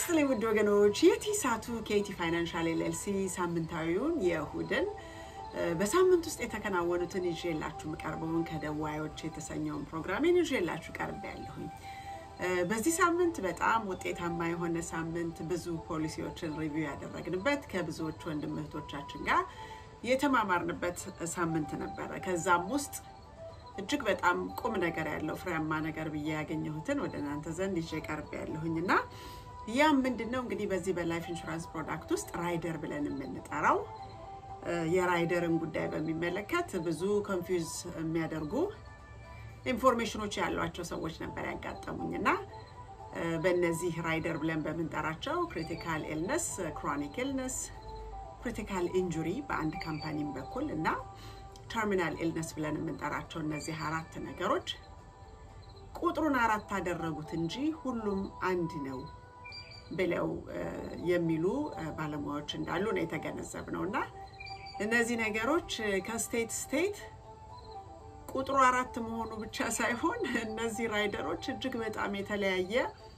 ይስጥልኝ ውድ ወገኖች፣ የቲሳቱ ኬቲ ፋይናንሻል ኤልኤልሲ ሳምንታዊውን የእሁድን በሳምንት ውስጥ የተከናወኑትን ይዤላችሁ የምቀርበውን ከደዋዮች የተሰኘውን ፕሮግራሜን ይዤላችሁ ቀርቤ ያለሁኝ። በዚህ ሳምንት በጣም ውጤታማ የሆነ ሳምንት፣ ብዙ ፖሊሲዎችን ሪቪው ያደረግንበት ከብዙዎች ወንድም እህቶቻችን ጋር የተማማርንበት ሳምንት ነበረ። ከዛም ውስጥ እጅግ በጣም ቁም ነገር ያለው ፍሬያማ ነገር ብዬ ያገኘሁትን ወደ እናንተ ዘንድ ይዤ ቀርቤ ያለሁኝ እና ያም ምንድን ነው እንግዲህ በዚህ በላይፍ ኢንሹራንስ ፕሮዳክት ውስጥ ራይደር ብለን የምንጠራው የራይደርን ጉዳይ በሚመለከት ብዙ ኮንፊውዝ የሚያደርጉ ኢንፎርሜሽኖች ያሏቸው ሰዎች ነበር ያጋጠሙኝ እና በእነዚህ ራይደር ብለን በምንጠራቸው ክሪቲካል ኢልነስ፣ ክሮኒክ ኢልነስ፣ ክሪቲካል ኢንጁሪ በአንድ ካምፓኒም በኩል እና ተርሚናል ኢልነስ ብለን የምንጠራቸው እነዚህ አራት ነገሮች ቁጥሩን አራት አደረጉት እንጂ ሁሉም አንድ ነው ብለው የሚሉ ባለሙያዎች እንዳሉ ነው የተገነዘብነው እና እነዚህ ነገሮች ከስቴት ስቴት ቁጥሩ አራት መሆኑ ብቻ ሳይሆን እነዚህ ራይደሮች እጅግ በጣም የተለያየ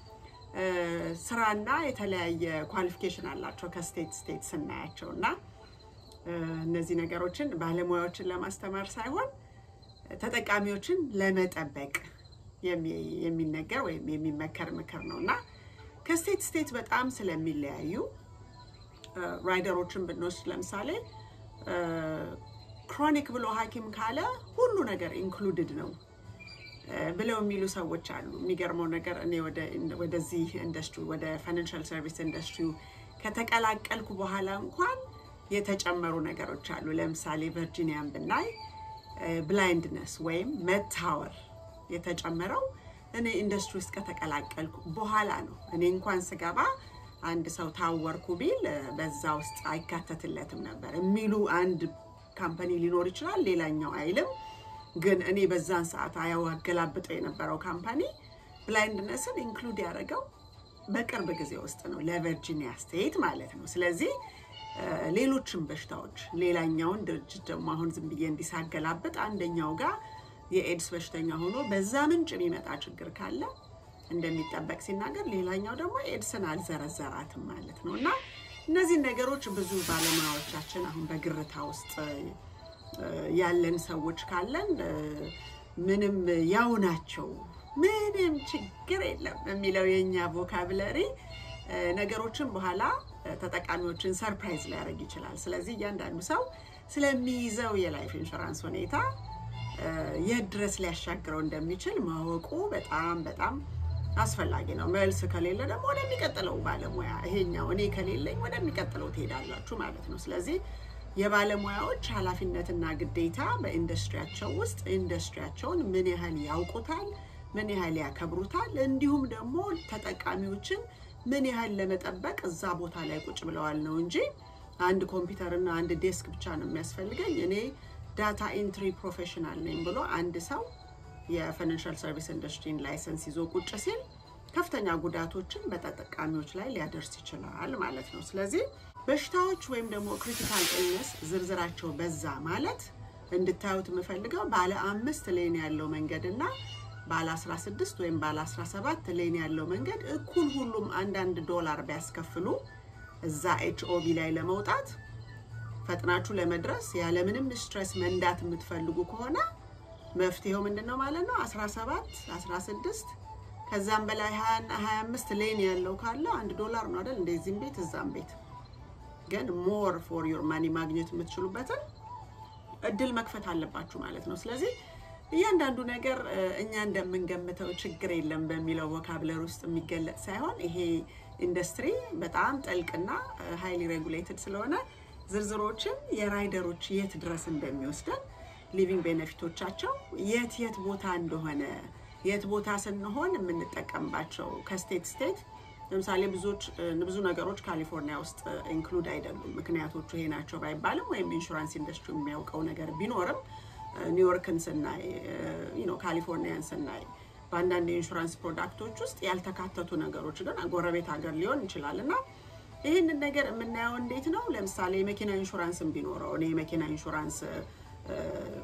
ስራና የተለያየ ኳሊፊኬሽን አላቸው ከስቴት ስቴት ስናያቸው እና እነዚህ ነገሮችን ባለሙያዎችን ለማስተማር ሳይሆን ተጠቃሚዎችን ለመጠበቅ የሚነገር ወይም የሚመከር ምክር ነው እና ከስቴት ስቴት በጣም ስለሚለያዩ ራይደሮችን ብንወስድ ለምሳሌ ክሮኒክ ብሎ ሐኪም ካለ ሁሉ ነገር ኢንክሉድድ ነው ብለው የሚሉ ሰዎች አሉ። የሚገርመው ነገር እኔ ወደዚህ ኢንዱስትሪ ወደ ፋይናንሻል ሰርቪስ ኢንዱስትሪ ከተቀላቀልኩ በኋላ እንኳን የተጨመሩ ነገሮች አሉ። ለምሳሌ ቨርጂኒያን ብናይ ብላይንድነስ ወይም መታወር የተጨመረው እኔ ኢንዱስትሪ ውስጥ ከተቀላቀልኩ በኋላ ነው። እኔ እንኳን ስገባ አንድ ሰው ታወርኩ ቢል በዛ ውስጥ አይካተትለትም ነበር የሚሉ አንድ ካምፓኒ ሊኖር ይችላል፣ ሌላኛው አይልም። ግን እኔ በዛን ሰዓት አያገላብጠው የነበረው ካምፓኒ ብላይንድነስን ኢንክሉድ ያደረገው በቅርብ ጊዜ ውስጥ ነው፣ ለቨርጂኒያ ስቴት ማለት ነው። ስለዚህ ሌሎችም በሽታዎች ሌላኛውን ድርጅት ደግሞ አሁን ዝም ብዬ እንዲሳገላብጥ አንደኛው ጋር የኤድስ በሽተኛ ሆኖ በዛ ምንጭ የሚመጣ ችግር ካለ እንደሚጠበቅ ሲናገር፣ ሌላኛው ደግሞ ኤድስን አልዘረዘራትም ማለት ነው። እና እነዚህን ነገሮች ብዙ ባለሙያዎቻችን አሁን በግርታ ውስጥ ያለን ሰዎች ካለን ምንም ያው ናቸው፣ ምንም ችግር የለም የሚለው የእኛ ቮካብለሪ ነገሮችን በኋላ ተጠቃሚዎችን ሰርፕራይዝ ሊያደርግ ይችላል። ስለዚህ እያንዳንዱ ሰው ስለሚይዘው የላይፍ ኢንሹራንስ ሁኔታ የት ድረስ ሊያሻግረው እንደሚችል ማወቁ በጣም በጣም አስፈላጊ ነው። መልስ ከሌለ ደግሞ ወደሚቀጥለው ባለሙያ ይሄኛው እኔ ከሌለኝ ወደሚቀጥለው ትሄዳላችሁ ማለት ነው። ስለዚህ የባለሙያዎች ኃላፊነትና ግዴታ በኢንዱስትሪያቸው ውስጥ ኢንዱስትሪያቸውን ምን ያህል ያውቁታል፣ ምን ያህል ያከብሩታል፣ እንዲሁም ደግሞ ተጠቃሚዎችን ምን ያህል ለመጠበቅ እዛ ቦታ ላይ ቁጭ ብለዋል ነው እንጂ አንድ ኮምፒውተርና አንድ ዴስክ ብቻ ነው የሚያስፈልገኝ እኔ ዳታ ኢንትሪ ፕሮፌሽናል ነኝ ብሎ አንድ ሰው የፋይናንሻል ሰርቪስ ኢንዱስትሪን ላይሰንስ ይዞ ቁጭ ሲል ከፍተኛ ጉዳቶችን በተጠቃሚዎች ላይ ሊያደርስ ይችላል ማለት ነው። ስለዚህ በሽታዎች ወይም ደግሞ ክሪቲካል ኢልነስ ዝርዝራቸው በዛ ማለት እንድታዩት የምፈልገው ባለ አምስት ሌን ያለው መንገድ እና ባለ 16 ወይም ባለ 17 ሌን ያለው መንገድ እኩል ሁሉም አንዳንድ ዶላር ቢያስከፍሉ እዛ ኤችኦቢ ላይ ለመውጣት ፈጥናችሁ ለመድረስ ያለምንም ስትሬስ መንዳት የምትፈልጉ ከሆነ መፍትሄው ምንድን ነው ማለት ነው? 17 16 ከዛም በላይ 25 ሌን ያለው ካለ አንድ ዶላር ነው አይደል? እንደዚህም ቤት እዛም ቤት ግን ሞር ፎር ዮር ማኒ ማግኘት የምትችሉበትን እድል መክፈት አለባችሁ ማለት ነው። ስለዚህ እያንዳንዱ ነገር እኛ እንደምንገምተው ችግር የለም በሚለው ቮካብለር ውስጥ የሚገለጽ ሳይሆን ይሄ ኢንዱስትሪ በጣም ጥልቅና ሃይሊ ሬጉሌትድ ስለሆነ ዝርዝሮችን የራይደሮች የት ድረስ እንደሚወስደን ሊቪንግ ቤኔፊቶቻቸው የት የት ቦታ እንደሆነ የት ቦታ ስንሆን የምንጠቀምባቸው ከስቴት ስቴት ለምሳሌ ብዙዎች ብዙ ነገሮች ካሊፎርኒያ ውስጥ ኢንክሉድ አይደሉም። ምክንያቶቹ ይሄ ናቸው ባይባልም ወይም ኢንሹራንስ ኢንዱስትሪ የሚያውቀው ነገር ቢኖርም ኒውዮርክን ስናይ ካሊፎርኒያን ስናይ በአንዳንድ የኢንሹራንስ ፕሮዳክቶች ውስጥ ያልተካተቱ ነገሮች ግን ጎረቤት ሀገር ሊሆን ይችላል እና ይህንን ነገር የምናየው እንዴት ነው? ለምሳሌ የመኪና ኢንሹራንስን ቢኖረው እኔ የመኪና ኢንሹራንስ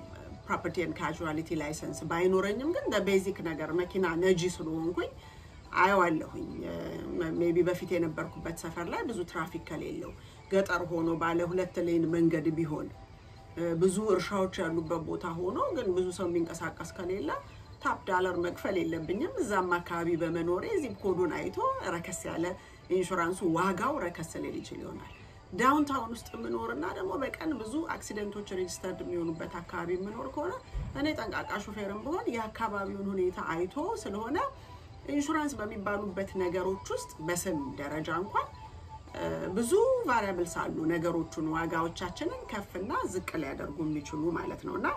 ፕሮፐርቲ ኤንድ ካዡዋሊቲ ላይሰንስ ባይኖረኝም ግን በቤዚክ ነገር መኪና ነጂ ስለሆንኩኝ አየዋለሁኝ። ሜቢ በፊት የነበርኩበት ሰፈር ላይ ብዙ ትራፊክ ከሌለው ገጠር ሆኖ ባለ ሁለት ሌን መንገድ ቢሆን ብዙ እርሻዎች ያሉበት ቦታ ሆኖ ግን ብዙ ሰው የሚንቀሳቀስ ከሌለ ታፕ ዳለር መክፈል የለብኝም። እዛም አካባቢ በመኖሬ ዚፕ ኮዱን አይቶ ረከስ ያለ ኢንሹራንሱ ዋጋው ረከስ ሊል ይችል ይሆናል። ዳውንታውን ውስጥ የምኖርና ደግሞ በቀን ብዙ አክሲደንቶች ሬጅስተርድ የሚሆኑበት አካባቢ የምኖር ከሆነ እኔ ጠንቃቃ ሹፌርም ብሆን የአካባቢውን ሁኔታ አይቶ ስለሆነ ኢንሹራንስ በሚባሉበት ነገሮች ውስጥ በስም ደረጃ እንኳን ብዙ ቫሪያብልስ አሉ። ነገሮቹን ዋጋዎቻችንን ከፍና ዝቅ ሊያደርጉ የሚችሉ ማለት ነው እና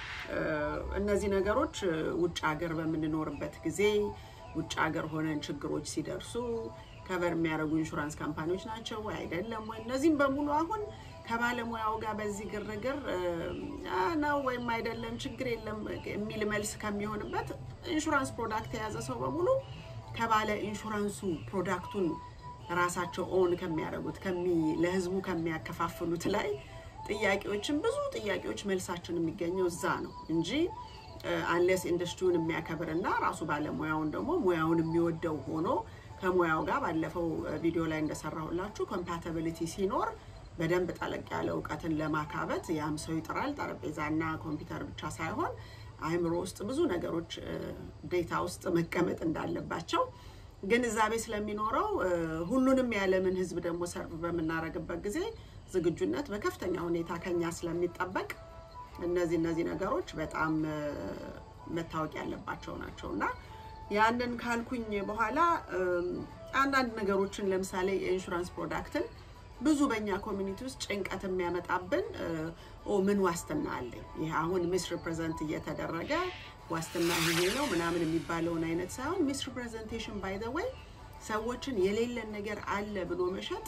እነዚህ ነገሮች ውጭ ሀገር በምንኖርበት ጊዜ ውጭ ሀገር ሆነን ችግሮች ሲደርሱ ከቨር የሚያደርጉ ኢንሹራንስ ካምፓኒዎች ናቸው ወይ አይደለም ወይ? እነዚህም በሙሉ አሁን ከባለሙያው ጋር በዚህ ግርግር ነው ወይም አይደለም ችግር የለም የሚል መልስ ከሚሆንበት ኢንሹራንስ ፕሮዳክት የያዘ ሰው በሙሉ ከባለ ኢንሹራንሱ ፕሮዳክቱን ራሳቸው ኦን ከሚያደርጉት ለህዝቡ ከሚያከፋፍሉት ላይ ጥያቄዎችን ብዙ ጥያቄዎች መልሳችን የሚገኘው እዛ ነው እንጂ አንሌስ ኢንዱስትሪውን የሚያከብርና ራሱ ባለሙያውን ደግሞ ሙያውን የሚወደው ሆኖ ከሙያው ጋር ባለፈው ቪዲዮ ላይ እንደሰራሁላችሁ ኮምፓታቢሊቲ ሲኖር በደንብ ጠለቅ ያለ እውቀትን ለማካበት ያም ሰው ይጥራል። ጠረጴዛና ኮምፒውተር ብቻ ሳይሆን አእምሮ ውስጥ ብዙ ነገሮች ዴታ ውስጥ መቀመጥ እንዳለባቸው ግንዛቤ ስለሚኖረው ሁሉንም የዓለምን ሕዝብ ደግሞ ሰርቭ በምናደርግበት ጊዜ ዝግጁነት በከፍተኛ ሁኔታ ከኛ ስለሚጠበቅ እነዚህ እነዚህ ነገሮች በጣም መታወቅ ያለባቸው ናቸው እና ያንን ካልኩኝ በኋላ አንዳንድ ነገሮችን ለምሳሌ የኢንሹራንስ ፕሮዳክትን ብዙ በእኛ ኮሚኒቲ ውስጥ ጭንቀት የሚያመጣብን ምን ዋስትና አለኝ፣ ይህ አሁን ሚስ ሪፕሬዘንት እየተደረገ ዋስትና ይሄ ነው ምናምን የሚባለውን አይነት ሳይሆን ሚስ ሪፕሬዘንቴሽን ባይ ዘ ወይ ሰዎችን የሌለን ነገር አለ ብሎ መሸጥ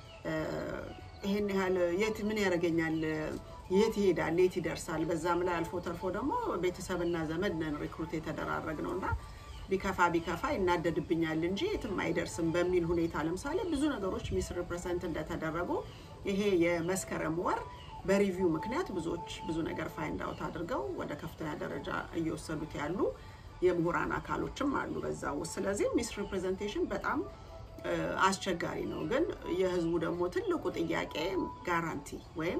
ይሄን ያህል የት ምን ያደርገኛል፣ የት ይሄዳል፣ የት ይደርሳል። በዛም ላይ አልፎ ተርፎ ደግሞ ቤተሰብና ዘመድ ነን ሪክሩት የተደራረግ ነው እና ቢከፋ ቢከፋ ይናደድብኛል እንጂ የትም አይደርስም በሚል ሁኔታ ለምሳሌ ብዙ ነገሮች ሚስ ሪፕሬዘንት እንደተደረጉ ይሄ የመስከረም ወር በሪቪው ምክንያት ብዙዎች ብዙ ነገር ፋይንድ አውት አድርገው ወደ ከፍተኛ ደረጃ እየወሰዱት ያሉ የምሁራን አካሎችም አሉ በዛ ውስጥ። ስለዚህ ሚስ ሪፕሬዘንቴሽን በጣም አስቸጋሪ ነው። ግን የህዝቡ ደግሞ ትልቁ ጥያቄ ጋራንቲ ወይም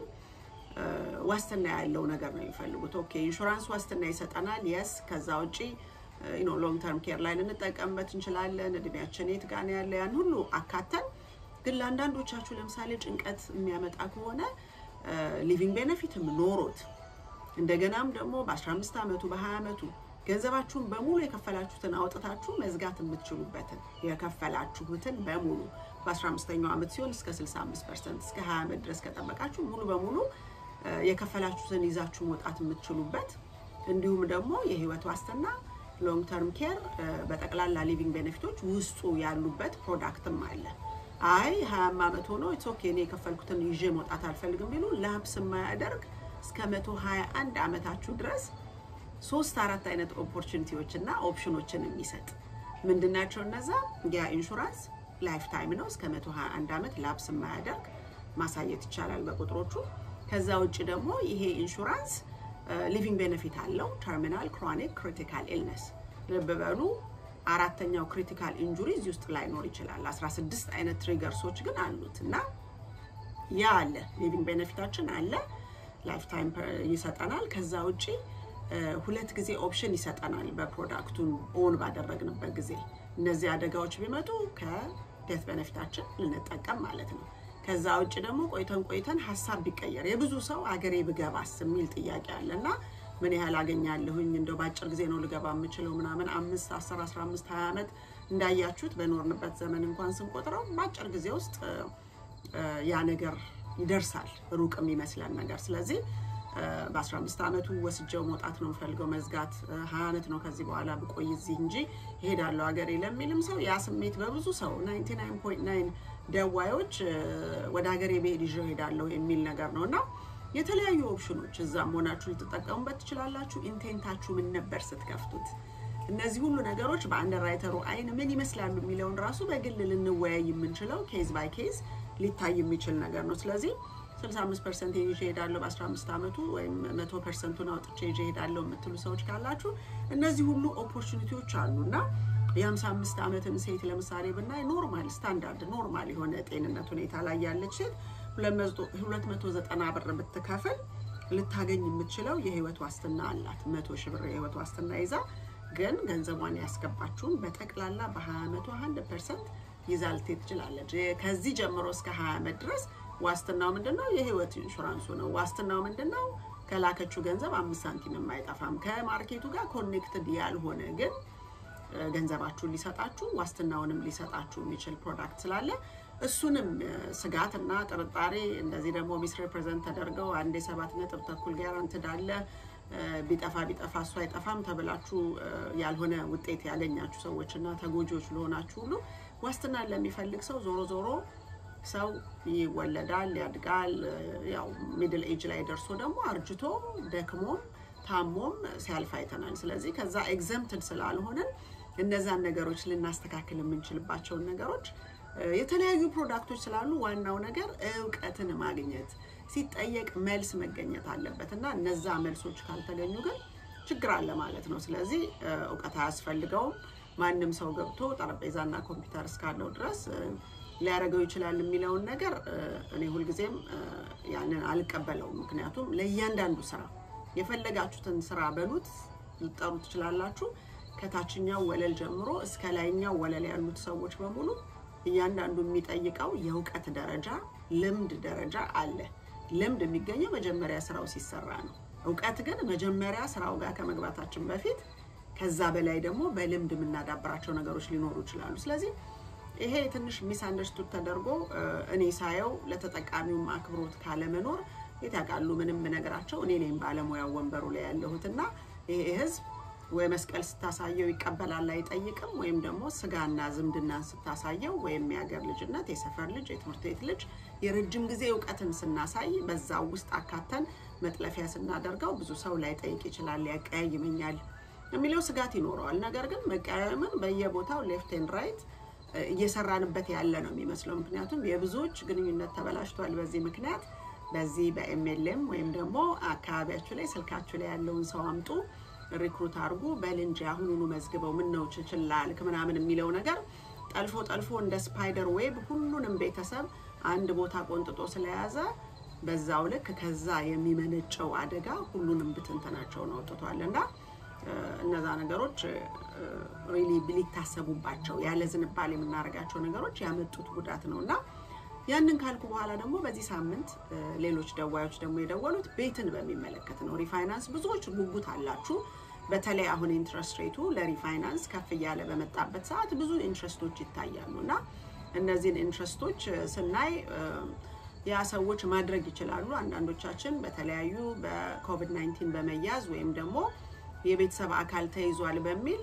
ዋስትና ያለው ነገር ነው የሚፈልጉት። ኦኬ ኢንሹራንስ ዋስትና ይሰጠናል፣ የስ ከዛ ውጪ ሎንግ ተርም ኬር ላይ ልንጠቀምበት እንችላለን። እድሜያችን የት ጋር ነው ያለ ያን ሁሉ አካተን ግን ለአንዳንዶቻችሁ ለምሳሌ ጭንቀት የሚያመጣ ከሆነ ሊቪንግ ቤኔፊትም ኖሮት እንደገናም ደግሞ በ15 ዓመቱ በ20 ዓመቱ ገንዘባችሁን በሙሉ የከፈላችሁትን አውጥታችሁ መዝጋት የምትችሉበትን የከፈላችሁትን በሙሉ በ15ኛው ዓመት ሲሆን እስከ 65 ፐርሰንት እስከ 20 ዓመት ድረስ ከጠበቃችሁ ሙሉ በሙሉ የከፈላችሁትን ይዛችሁ መውጣት የምትችሉበት እንዲሁም ደግሞ የህይወት ዋስትና ሎንግ ተርም ኬር በጠቅላላ ሊቪንግ ቤኔፊቶች ውስጡ ያሉበት ፕሮዳክትም አለ። አይ ሀያም ዓመት ሆኖ ኢትስ ኦኬ እኔ የከፈልኩትን ይዤ መውጣት አልፈልግም ቢሉ ላፕስ የማያደርግ እስከ መቶ ሀያ አንድ ዓመታችሁ ድረስ ሶስት አራት አይነት ኦፖርቹኒቲዎች እና ኦፕሽኖችን የሚሰጥ ምንድናቸው እነዛ? ያ ኢንሹራንስ ላይፍ ታይም ነው። እስከ መቶ ሀያ አንድ ዓመት ላፕስ የማያደርግ ማሳየት ይቻላል በቁጥሮቹ። ከዛ ውጭ ደግሞ ይሄ ኢንሹራንስ ሊቪንግ ቤኔፊት አለው። ተርሚናል፣ ክሮኒክ፣ ክሪቲካል ኢልነስ ልብ በሉ አራተኛው ክሪቲካል ኢንጁሪ እዚህ ውስጥ ላይኖር ይችላል። 16 አይነት ትሪገርሶች ግን አሉት እና ያ አለ ሊቪንግ ቤኔፊታችን አለ። ላይፍ ታይም ይሰጠናል። ከዛ ውጪ ሁለት ጊዜ ኦፕሽን ይሰጠናል በፕሮዳክቱን ኦን ባደረግንበት ጊዜ እነዚህ አደጋዎች ቢመጡ ከዴት ቤኔፊታችን ልንጠቀም ማለት ነው። ከዛ ውጭ ደግሞ ቆይተን ቆይተን ሀሳብ ቢቀየር የብዙ ሰው አገሬ ብገባስ የሚል ጥያቄ አለ እና ምን ያህል አገኛለሁኝ እንደው በአጭር ጊዜ ነው ልገባ የምችለው ምናምን አምስት አስር አስራ አምስት ሀያ ዓመት እንዳያችሁት በኖርንበት ዘመን እንኳን ስንቆጥረው በአጭር ጊዜ ውስጥ ያ ነገር ይደርሳል ሩቅ የሚመስለን ነገር ስለዚህ በአስራ አምስት ዓመቱ ወስጀው መውጣት ነው የምፈልገው መዝጋት ሀያ ዓመት ነው ከዚህ በኋላ ብቆይ እዚህ እንጂ እሄዳለሁ ሀገሬ ለሚልም ሰው ያ ስሜት በብዙ ሰው ናይንቲ ናይን ፖይንት ናይን ደዋዮች ወደ ሀገሬ ብሄድ ይዤ እሄዳለሁ የሚል ነገር ነው እና የተለያዩ ኦፕሽኖች እዛም ሆናችሁ ልትጠቀሙበት ትችላላችሁ። ኢንቴንታችሁ ምን ነበር ስትከፍቱት? እነዚህ ሁሉ ነገሮች በአንደርራይተሩ አይን ምን ይመስላሉ የሚለውን ራሱ በግል ልንወያይ የምንችለው ኬዝ ባይ ኬዝ ሊታይ የሚችል ነገር ነው። ስለዚህ 65 ፐርሰንት ይዤ እሄዳለሁ በ15 ዓመቱ ወይም መቶ ፐርሰንቱን አውጥቼ ይዤ እሄዳለሁ የምትሉ ሰዎች ካላችሁ እነዚህ ሁሉ ኦፖርቹኒቲዎች አሉ እና የ55 ዓመትን ሴት ለምሳሌ ብናይ ኖርማል ስታንዳርድ ኖርማል የሆነ ጤንነት ሁኔታ ላይ ያለች ሴት 290 ብር ብትከፍል ልታገኝ የምትችለው የህይወት ዋስትና አላት። መቶ ሺህ ብር የህይወት ዋስትና ይዛ ግን ገንዘቧን ያስገባችውን በጠቅላላ በ20 ዓመቷ 100 ፐርሰንት ይዛ ልትሄድ ትችላለች። ከዚህ ጀምሮ እስከ 20 ዓመት ድረስ ዋስትናው ምንድነው? የህይወት ኢንሹራንሱ ነው። ዋስትናው ምንድነው? ከላከችው ገንዘብ አምስት ሳንቲም አይጠፋም። ከማርኬቱ ጋር ኮኔክትድ ያልሆነ ግን ገንዘባችሁን ሊሰጣችሁ ዋስትናውንም ሊሰጣችሁ የሚችል ፕሮዳክት ስላለ እሱንም ስጋትና ጥርጣሬ እንደዚህ ደግሞ ሚስ ሪፕሬዘንት ተደርገው አንድ የሰባት ነጥብ ተኩል ጋራንትድ አለ ቢጠፋ ቢጠፋ እሱ አይጠፋም ተብላችሁ ያልሆነ ውጤት ያገኛችሁ ሰዎች እና ተጎጂዎች ለሆናችሁ ሁሉ ዋስትናን ለሚፈልግ ሰው ዞሮ ዞሮ ሰው ይወለዳል፣ ያድጋል። ያው ሚድል ኤጅ ላይ ደርሶ ደግሞ አርጅቶ ደክሞም ታሞም ሲያልፍ አይተናል። ስለዚህ ከዛ ኤግዘምትድ ስላልሆንን እነዛን ነገሮች ልናስተካክል የምንችልባቸውን ነገሮች የተለያዩ ፕሮዳክቶች ስላሉ ዋናው ነገር እውቀትን ማግኘት ሲጠየቅ መልስ መገኘት አለበት እና እነዛ መልሶች ካልተገኙ ግን ችግር አለ ማለት ነው። ስለዚህ እውቀት አያስፈልገውም። ማንም ሰው ገብቶ ጠረጴዛና ኮምፒውተር እስካለው ድረስ ሊያደርገው ይችላል የሚለውን ነገር እኔ ሁልጊዜም ያንን አልቀበለውም። ምክንያቱም ለእያንዳንዱ ስራ የፈለጋችሁትን ስራ በሉት ልጠሩ ትችላላችሁ። ከታችኛው ወለል ጀምሮ እስከ ላይኛው ወለል ያሉት ሰዎች በሙሉ እያንዳንዱ የሚጠይቀው የእውቀት ደረጃ፣ ልምድ ደረጃ አለ። ልምድ የሚገኘው መጀመሪያ ስራው ሲሰራ ነው። እውቀት ግን መጀመሪያ ስራው ጋር ከመግባታችን በፊት ከዛ በላይ ደግሞ በልምድ የምናዳበራቸው ነገሮች ሊኖሩ ይችላሉ። ስለዚህ ይሄ ትንሽ ሚስ አንደርስቱድ ተደርጎ እኔ ሳየው ለተጠቃሚውም አክብሮት ካለመኖር የት ያውቃሉ ምንም ነገራቸው እኔ ነኝ ባለሙያው ወንበሩ ላይ ያለሁት እና ይሄ ህዝብ ወይ መስቀል ስታሳየው ይቀበላል አይጠይቅም፣ ወይም ደግሞ ስጋና ዝምድናን ስታሳየው ወይም የሀገር ልጅነት፣ የሰፈር ልጅ፣ የትምህርት ቤት ልጅ የረጅም ጊዜ እውቀትን ስናሳይ በዛው ውስጥ አካተን መጥለፊያ ስናደርገው ብዙ ሰው ላይጠይቅ ይችላል፣ ያቀያይመኛል የሚለው ስጋት ይኖረዋል። ነገር ግን መቀያየምን በየቦታው ሌፍት ኤንድ ራይት እየሰራንበት ያለ ነው የሚመስለው። ምክንያቱም የብዙዎች ግንኙነት ተበላሽቷል በዚህ ምክንያት። በዚህ በኤምኤልኤም ወይም ደግሞ አካባቢያችሁ ላይ ስልካችሁ ላይ ያለውን ሰው አምጡ ሪክሩት አድርጉ በል እንጂ አሁኑኑ መዝግበው ምን ነው ችችላልክ ምናምን የሚለው ነገር ጠልፎ ጠልፎ እንደ ስፓይደር ዌብ ሁሉንም ቤተሰብ አንድ ቦታ ቆንጥጦ ስለያዘ በዛው ልክ ከዛ የሚመነጨው አደጋ ሁሉንም ብትንትናቸውን አውጥቷል እና እነዛ ነገሮች ሪሊ ሊታሰቡባቸው ያለ ዝንባሌ የምናደርጋቸው ነገሮች ያመጡት ጉዳት ነው እና ያንን ካልኩ በኋላ ደግሞ በዚህ ሳምንት ሌሎች ደዋዮች ደግሞ የደወሉት ቤትን በሚመለከት ነው። ሪፋይናንስ ብዙዎች ጉጉት አላችሁ። በተለይ አሁን ኢንትረስት ሬቱ ለሪፋይናንስ ከፍ እያለ በመጣበት ሰዓት ብዙ ኢንትረስቶች ይታያሉ እና እነዚህን ኢንትረስቶች ስናይ ያ ሰዎች ማድረግ ይችላሉ። አንዳንዶቻችን በተለያዩ በኮቪድ 19 በመያዝ ወይም ደግሞ የቤተሰብ አካል ተይዟል በሚል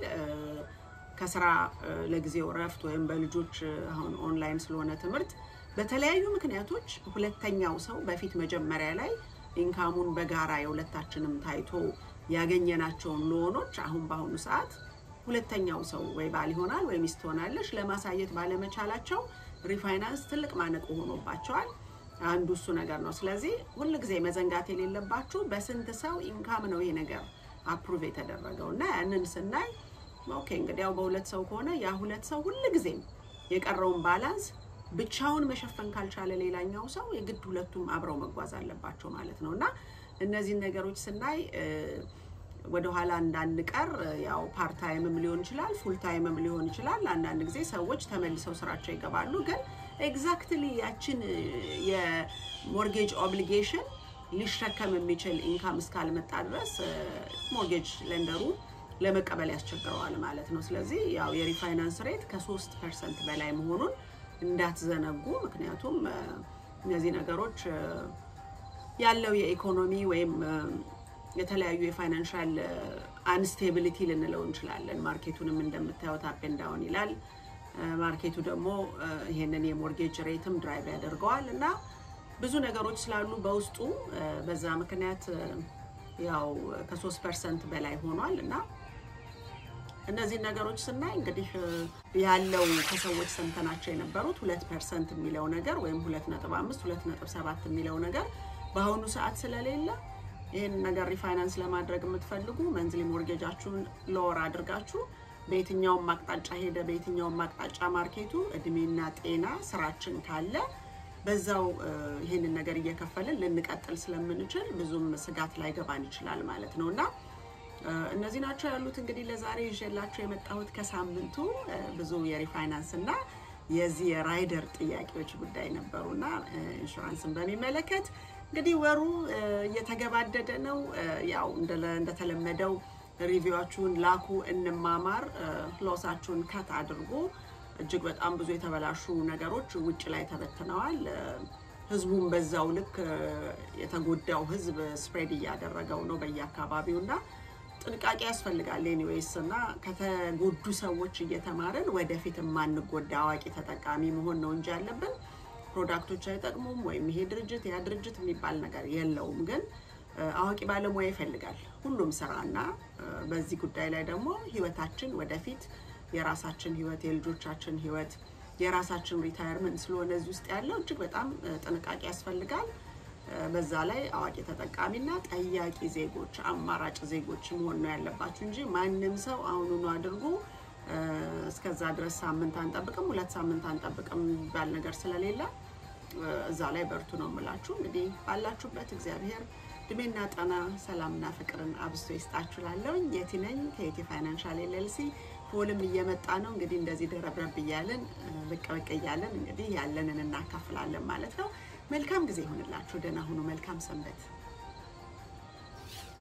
ከስራ ለጊዜው እረፍት ወይም በልጆች አሁን ኦንላይን ስለሆነ ትምህርት በተለያዩ ምክንያቶች ሁለተኛው ሰው በፊት መጀመሪያ ላይ ኢንካሙን በጋራ የሁለታችንም ታይቶ ያገኘናቸውን ሎኖች አሁን በአሁኑ ሰዓት ሁለተኛው ሰው ወይ ባል ይሆናል ወይ ሚስት ትሆናለች ለማሳየት ባለመቻላቸው ሪፋይናንስ ትልቅ ማነቆ ሆኖባቸዋል። አንዱ እሱ ነገር ነው። ስለዚህ ሁልጊዜ መዘንጋት የሌለባችሁ በስንት ሰው ኢንካም ነው ይሄ ነገር አፕሩቭ የተደረገው እና ያንን ስናይ ኦኬ እንግዲህ ያው በሁለት ሰው ከሆነ ያ ሁለት ሰው ሁልጊዜም የቀረውን ባላንስ ብቻውን መሸፈን ካልቻለ ሌላኛው ሰው የግድ ሁለቱም አብረው መጓዝ አለባቸው ማለት ነው እና እነዚህን ነገሮች ስናይ ወደኋላ እንዳንቀር ያው ፓርታይምም ሊሆን ይችላል፣ ፉል ታይምም ሊሆን ይችላል። አንዳንድ ጊዜ ሰዎች ተመልሰው ስራቸው ይገባሉ። ግን ኤግዛክትሊ ያችን የሞርጌጅ ኦብሊጌሽን ሊሸከም የሚችል ኢንካም እስካልመጣ ድረስ ሞርጌጅ ለንደሩ ለመቀበል ያስቸግረዋል ማለት ነው። ስለዚህ ያው የሪፋይናንስ ሬት ከሶስት ፐርሰንት በላይ መሆኑን እንዳትዘነጉ። ምክንያቱም እነዚህ ነገሮች ያለው የኢኮኖሚ ወይም የተለያዩ የፋይናንሻል አንስቴቢሊቲ ልንለው እንችላለን። ማርኬቱንም እንደምታዩት አፕ ኤንድ ዳውን ይላል። ማርኬቱ ደግሞ ይሄንን የሞርጌጅ ሬትም ድራይቭ ያደርገዋል እና ብዙ ነገሮች ስላሉ በውስጡ በዛ ምክንያት ያው ከሶስት ፐርሰንት በላይ ሆኗል እና እነዚህን ነገሮች ስናይ እንግዲህ ያለው ከሰዎች ሰምተናቸው የነበሩት ሁለት ፐርሰንት የሚለው ነገር ወይም ሁለት ነጥብ አምስት ሁለት ነጥብ ሰባት የሚለው ነገር በአሁኑ ሰዓት ስለሌለ ይህን ነገር ሪፋይናንስ ለማድረግ የምትፈልጉ መንዝሊ ሞርጌጃችሁን ሎወር አድርጋችሁ በየትኛውም አቅጣጫ ሄደ፣ በየትኛውም አቅጣጫ ማርኬቱ እድሜና ጤና ስራችን ካለ በዛው ይህንን ነገር እየከፈልን ልንቀጥል ስለምንችል ብዙም ስጋት ላይ ገባን ይችላል ማለት ነው እና እነዚህ ናቸው ያሉት። እንግዲህ ለዛሬ ይዤላችሁ የመጣሁት ከሳምንቱ ብዙ የሪፋይናንስ እና የዚህ የራይደር ጥያቄዎች ጉዳይ ነበሩና ኢንሹራንስን በሚመለከት እንግዲህ ወሩ እየተገባደደ ነው። ያው እንደተለመደው ሪቪዋችሁን ላኩ፣ እንማማር፣ ሎሳችሁን ከት አድርጉ። እጅግ በጣም ብዙ የተበላሹ ነገሮች ውጭ ላይ ተበትነዋል። ህዝቡም በዛው ልክ የተጎዳው ህዝብ ስፕሬድ እያደረገው ነው በየአካባቢው እና ጥንቃቄ ያስፈልጋል። ኤኒዌይስ እና ከተጎዱ ሰዎች እየተማርን ወደፊት የማንጎዳ አዋቂ ተጠቃሚ መሆን ነው እንጂ ያለብን ፕሮዳክቶች አይጠቅሙም ወይም ይሄ ድርጅት ያ ድርጅት የሚባል ነገር የለውም። ግን አዋቂ ባለሙያ ይፈልጋል ሁሉም ስራና በዚህ ጉዳይ ላይ ደግሞ ህይወታችን ወደፊት የራሳችን ህይወት የልጆቻችን ህይወት የራሳችን ሪታየርመንት ስለሆነ እዚህ ውስጥ ያለው እጅግ በጣም ጥንቃቄ ያስፈልጋል። በዛ ላይ አዋቂ ተጠቃሚና ጠያቂ ዜጎች አማራጭ ዜጎች መሆን ነው ያለባችሁ እንጂ ማንም ሰው አሁኑኑ አድርጎ እስከዛ ድረስ ሳምንት አንጠብቅም፣ ሁለት ሳምንት አንጠብቅም የሚባል ነገር ስለሌለ እዛ ላይ በርቱ ነው የምላችሁ። እንግዲህ ባላችሁበት እግዚአብሔር እድሜና ጤና ሰላምና ፍቅርን አብዝቶ ይስጣችሁ። ላለውኝ የቲ ነኝ ከየቲ ፋይናንሻል ኤልኤልሲ ፎልም እየመጣ ነው እንግዲህ እንደዚህ ደረብረብ እያለን ብቅ ብቅ እያለን እንግዲህ ያለንን እናካፍላለን ማለት ነው። መልካም ጊዜ ይሆንላችሁ። ደህና ሁኑ። መልካም ሰንበት